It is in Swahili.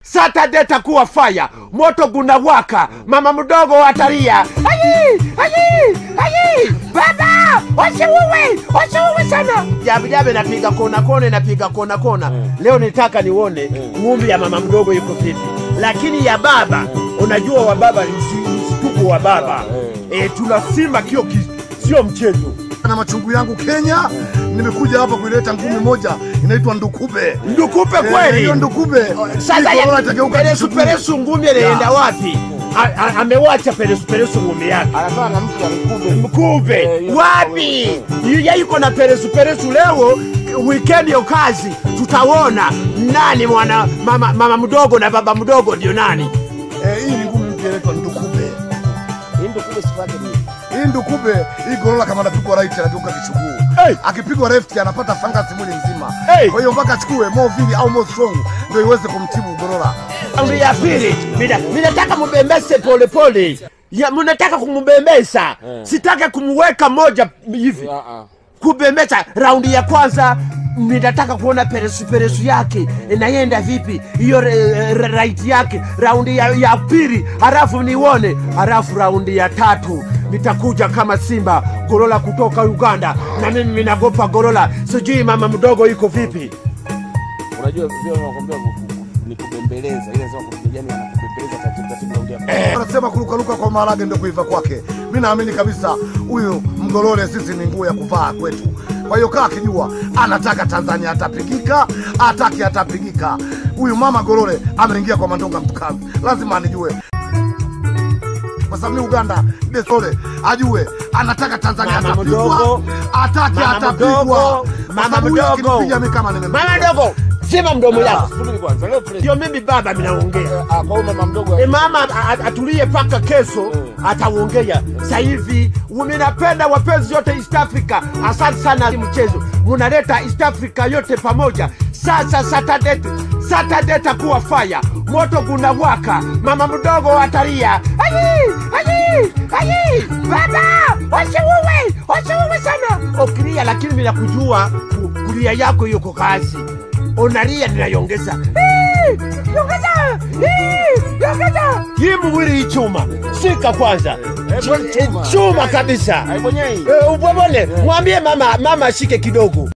Saturday takuwa faya, moto gunawaka, mama mdogo atalia, ayi ayi ayi, baba wasiuwe wasiuwe sana. Jabe jabe napiga kona kona, napiga kona kona. Leo nitaka nione ng'ombe ya mama mdogo yuko vipi, lakini ya baba, unajua wa baba ni msi- mshtuko wa baba eh, tunasima kio ki- sio mchezo. na machungu yangu Kenya. Nimekuja hapa kuileta ngumi moja inaitwa ndukube. Ndukupe Eh, kweli Hiyo ndukube Sasa hii corona ya itageuka peresu kishukuru. peresu ngumi anaenda Ya. wapi? A- a- Amewacha peresu peresu ngumi yake Anatoa na mtu amkube. mkube Eh, hiyo- wapi? Yeye yuko na peresu peresu. Leo weekend ya kazi, tutaona nani mwana mama, mama mdogo na baba mdogo ndio nani. Eh, hii ni ngumi mpya inaitwa ndukube. Hii ndio kube sifake mimi. Hii ndukube hii gorola kama anapigwa right anageuka kishuguu. Hey! Akipigwa left anapata fangasi mwili mzima. Hey! Kwa hiyo mpaka achukue more vili au more strong ndio iweze kumtibu gorola. Raundi ya pili, mina minataka mubembese polepole, ya mnataka kumubembesa, sitaki kumweka moja hivi Ah, ah. kubembesha. Raundi ya kwanza ninataka kuona peresu peresu yake inaenda vipi, hiyo re- re- right yake. Raundi ya, ya pili halafu nione, halafu raundi ya tatu nitakuja kama Simba Gorola kutoka Uganda, na mimi ninagopa Gorola, sijui mama mdogo iko vipi. Unajua vile wanakuambia ni kubembeleza. Ile sema kupigani anakubembeleza taratibu taratibu naongea. Wanasema kurukaruka kwa maharage ndio kuiva kwake. Mi naamini kabisa huyu mgolole sisi ni nguo ya kuvaa kwetu. Kwa hiyo kaa akijua anataka Tanzania atapigika, ataki atapigika. Huyu mama Golole ameingia kwa mandonga mtukazi, lazima anijue kwa sababu mi Uganda Desole ajue anataka Tanzania Mama atapigwa, mdogo, ataki mama atapigwa. mdogo, Kwa mama sababu huyu mdogo. akinipiga mi kama nimempiga. Mama mdogo, sema mdomo yako, Subiri kwanza. Leo president. sio mimi baba minaongea. Ah, kwa hiyo mama mdogo. E mama a- a- atulie paka kesho ataongea. Sasa hivi minapenda wapenzi yote East Africa, asante sana mchezo, munaleta East Africa yote pamoja. Sasa Saturday, Saturday takuwa fire, moto gunawaka, mama mdogo atalia, ayi ayi ayi, baba wasiuwe wasiuwe sana, okilia, lakini mina kujua ku- kulia yako yuko kazi, unalia ninayongeza Eh, yongeza Eh, yongeza hii mwili ichuma shika kwanza Eh, bwana, Ch- chuma. chuma kabisa Haibonyei. Eh, ubwebole mwambie mama mama ashike kidogo